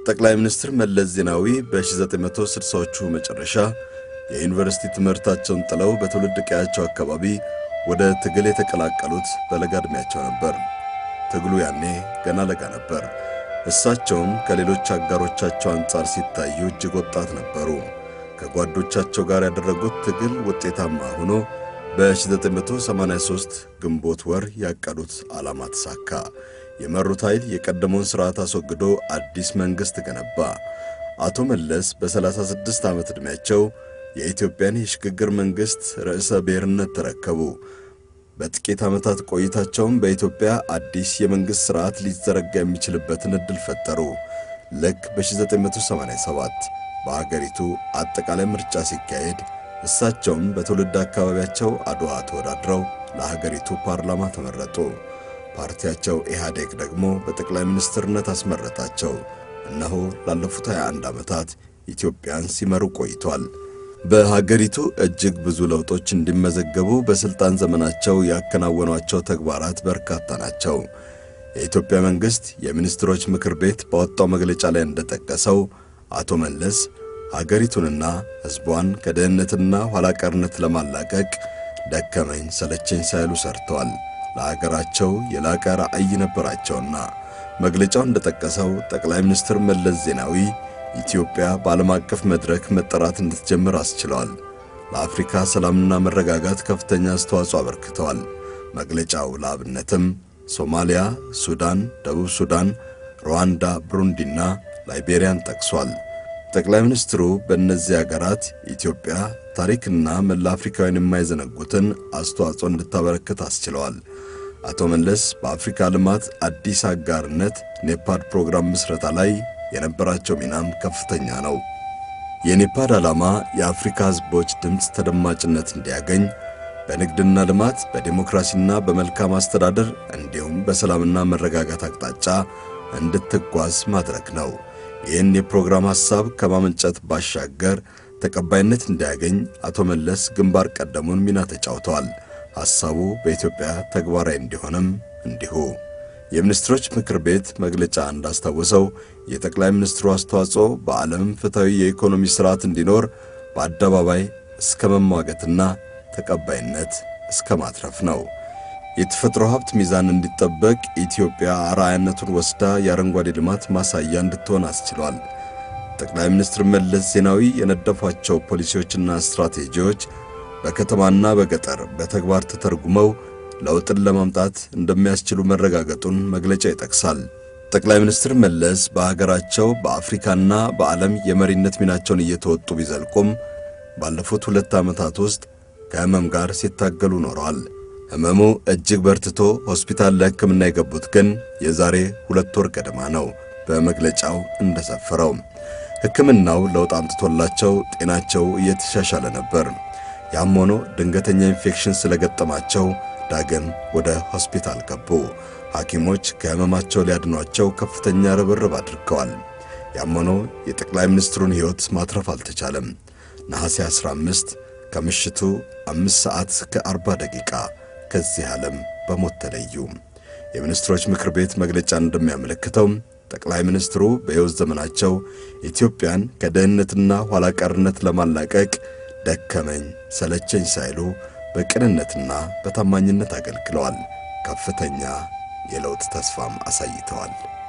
ጠቅላይ ሚኒስትር መለስ ዜናዊ በ1960ዎቹ መጨረሻ የዩኒቨርሲቲ ትምህርታቸውን ጥለው በትውልድ ቀያቸው አካባቢ ወደ ትግል የተቀላቀሉት በለጋ ዕድሜያቸው ነበር። ትግሉ ያኔ ገና ለጋ ነበር። እሳቸውም ከሌሎች አጋሮቻቸው አንጻር ሲታዩ እጅግ ወጣት ነበሩ። ከጓዶቻቸው ጋር ያደረጉት ትግል ውጤታማ ሆኖ በ1983 ግንቦት ወር ያቀዱት ዓላማ ተሳካ። የመሩት ኃይል የቀደመውን ሥርዓት አስወግዶ አዲስ መንግሥት ገነባ። አቶ መለስ በ36 ዓመት ዕድሜያቸው የኢትዮጵያን የሽግግር መንግሥት ርዕሰ ብሔርነት ተረከቡ። በጥቂት ዓመታት ቆይታቸውም በኢትዮጵያ አዲስ የመንግሥት ሥርዓት ሊዘረጋ የሚችልበትን ዕድል ፈጠሩ። ልክ በ1987 በአገሪቱ አጠቃላይ ምርጫ ሲካሄድ እሳቸውም በትውልድ አካባቢያቸው አድዋ ተወዳድረው ለሀገሪቱ ፓርላማ ተመረጡ። ፓርቲያቸው ኢህአዴግ ደግሞ በጠቅላይ ሚኒስትርነት አስመረጣቸው። እነሆ ላለፉት 21 ዓመታት ኢትዮጵያን ሲመሩ ቆይቷል። በሀገሪቱ እጅግ ብዙ ለውጦች እንዲመዘገቡ በሥልጣን ዘመናቸው ያከናወኗቸው ተግባራት በርካታ ናቸው። የኢትዮጵያ መንግሥት የሚኒስትሮች ምክር ቤት ባወጣው መግለጫ ላይ እንደጠቀሰው አቶ መለስ ሀገሪቱንና ሕዝቧን ከድህነትና ኋላቀርነት ለማላቀቅ ደከመኝ ሰለቸኝ ሳይሉ ሰርተዋል። ለሀገራቸው የላቀ ራዕይ ነበራቸውና መግለጫው እንደጠቀሰው ጠቅላይ ሚኒስትር መለስ ዜናዊ ኢትዮጵያ በዓለም አቀፍ መድረክ መጠራት እንድትጀምር አስችለዋል። ለአፍሪካ ሰላምና መረጋጋት ከፍተኛ አስተዋጽኦ አበርክተዋል። መግለጫው ለአብነትም ሶማሊያ፣ ሱዳን፣ ደቡብ ሱዳን፣ ሩዋንዳ፣ ብሩንዲና ላይቤሪያን ጠቅሷል። ጠቅላይ ሚኒስትሩ በእነዚህ አገራት ኢትዮጵያ ታሪክና መላ አፍሪካውያን የማይዘነጉትን አስተዋጽኦ እንድታበረክት አስችለዋል። አቶ መለስ በአፍሪካ ልማት አዲስ አጋርነት ኔፓድ ፕሮግራም ምስረታ ላይ የነበራቸው ሚናም ከፍተኛ ነው። የኔፓድ ዓላማ የአፍሪካ ሕዝቦች ድምፅ ተደማጭነት እንዲያገኝ በንግድና ልማት፣ በዴሞክራሲና በመልካም አስተዳደር እንዲሁም በሰላምና መረጋጋት አቅጣጫ እንድትጓዝ ማድረግ ነው። ይህን የፕሮግራም ሐሳብ ከማመንጨት ባሻገር ተቀባይነት እንዲያገኝ አቶ መለስ ግንባር ቀደሙን ሚና ተጫውተዋል። ሐሳቡ በኢትዮጵያ ተግባራዊ እንዲሆንም እንዲሁ። የሚኒስትሮች ምክር ቤት መግለጫ እንዳስታወሰው የጠቅላይ ሚኒስትሩ አስተዋጽኦ በዓለም ፍትሐዊ የኢኮኖሚ ሥርዓት እንዲኖር በአደባባይ እስከ መሟገትና ተቀባይነት እስከ ማትረፍ ነው። የተፈጥሮ ሀብት ሚዛን እንዲጠበቅ ኢትዮጵያ አርአያነቱን ወስዳ የአረንጓዴ ልማት ማሳያ እንድትሆን አስችሏል። ጠቅላይ ሚኒስትር መለስ ዜናዊ የነደፏቸው ፖሊሲዎችና ስትራቴጂዎች በከተማና በገጠር በተግባር ተተርጉመው ለውጥን ለማምጣት እንደሚያስችሉ መረጋገጡን መግለጫ ይጠቅሳል። ጠቅላይ ሚኒስትር መለስ በሀገራቸው በአፍሪካና በዓለም የመሪነት ሚናቸውን እየተወጡ ቢዘልቁም ባለፉት ሁለት ዓመታት ውስጥ ከሕመም ጋር ሲታገሉ ኖረዋል። ሕመሙ እጅግ በርትቶ ሆስፒታል ለሕክምና የገቡት ግን የዛሬ ሁለት ወር ገደማ ነው። በመግለጫው እንደሰፈረው ሕክምናው ለውጥ አምጥቶላቸው ጤናቸው እየተሻሻለ ነበር። ያም ሆኖ ድንገተኛ ኢንፌክሽን ስለገጠማቸው ዳግም ወደ ሆስፒታል ገቡ። ሐኪሞች ከሕመማቸው ሊያድኗቸው ከፍተኛ ርብርብ አድርገዋል። ያም ሆኖ የጠቅላይ ሚኒስትሩን ሕይወት ማትረፍ አልተቻለም። ነሐሴ 15 ከምሽቱ አምስት ሰዓት ከአርባ ደቂቃ ከዚህ ዓለም በሞት ተለዩ። የሚኒስትሮች ምክር ቤት መግለጫ እንደሚያመለክተው ጠቅላይ ሚኒስትሩ በሕይወት ዘመናቸው ኢትዮጵያን ከድህነትና ኋላቀርነት ለማላቀቅ ደከመኝ ሰለቸኝ ሳይሉ በቅንነትና በታማኝነት አገልግለዋል። ከፍተኛ የለውጥ ተስፋም አሳይተዋል።